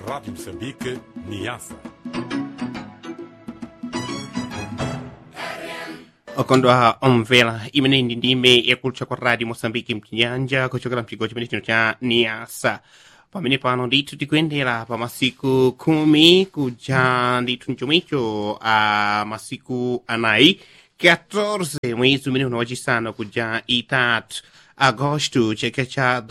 Rádio Moçambique, Niassa. okondwa omvera imene ndi ndime yakulutcha kwa radio moçambique mchinyanja kuchokera mchigawo chimene chino cha niasa pamene pano ndithu tikuyendera pa masiku khumi kuja ndithu mchomwecho a masiku anayi 14 mwezi umene uno wachisanu kuja itatu agosto chaka cha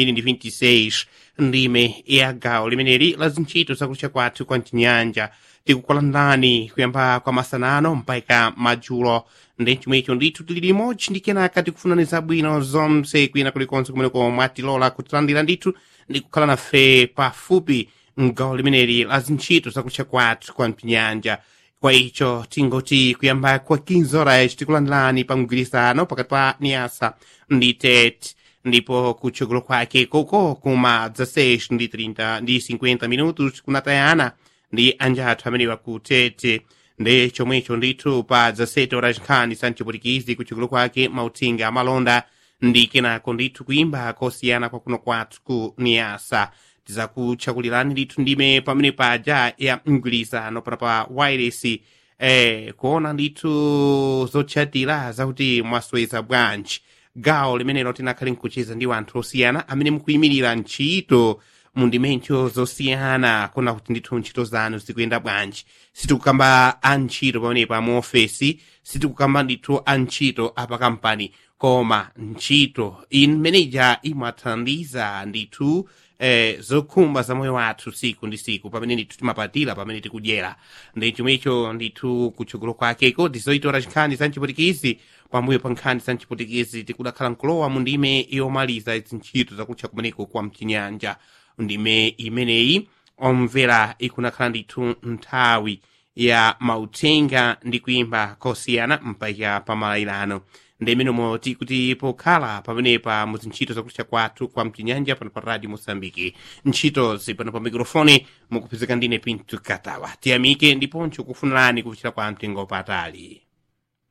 2026 ndime ya gawo limeneli la zintchito zakulutcha kwathu kwa mchinyanja tikukulandirani kuyamba kwa masanano mpaka madzulo ndi chomwecho ndithu tili limodzi ndi kenaka tikufunani zabwino zonse kwina kulikonse kumeneko mwatilola kutilandira ndithu ndi kukhala nafe pafupi mgawo limeneli la zintchito zakutcha kwathu kwa mpinyanja kwa icho tingoti kuyamba kwa 15 horas tikulandirani pa mgwirizano pakati pa niasa ndi tete ndipo kutchogolo kwake koko kuma 16 ndi 30 ndi 50 minutos kunatayana ndi anjathu amenewa ku tete ndi chomwecho ndithu pa 17 horas nkhani sanchipulikizi kutchogolo kwake mauthenga amalonda ndi kenako ndithu kuyimba kosiyana kwakuno kwathu ku niasa tizakutchakulirani ndithu ndime pamene paja ya mgwirizano pana pa wireless eh, kuona ndithu zotchatira zakuti mwasweza bwanji gawo limenelo tinakhale nkucheza ndi anthu osiyana amene mukuyimirira ntchito mu ndimentho zosiyana kuna kuti ndithu ntchito zanu zikuyenda bwanji sitikukamba antchito pamenepa mu ofesi sitikukamba ndithu antchito apakampani koma ntchito imeneja imathandiza ndithu eh, zokhumba za moyo wathu siku ndi siku pamene ndithu timapatira pamene tikudyera ndi chomwecho ndithu kutchogolo kwakeko tizoitora nkhani za mchipulikizi pambuyo pa nkhani za mchipulikizi tikudakhala nkulowa mu ndime yomaliza zintchito zakutcha kumeneko kwa mchinyanja ndime imeneyi omvera ikunakhala ndithu nthawi ya mauthenga ndi kuyimba kosiyana mpaka pamalayirano ndimenomo tikuti pokhala pamenepa mu zintchito zakutcha kwathu kwa mchinyanja pano pa radio moçambike ntchitozi pano pa mikrofoni mukupezeka ndine pinto katawa tiyamike ndiponso kufunirani kupichira kwa mtengo patali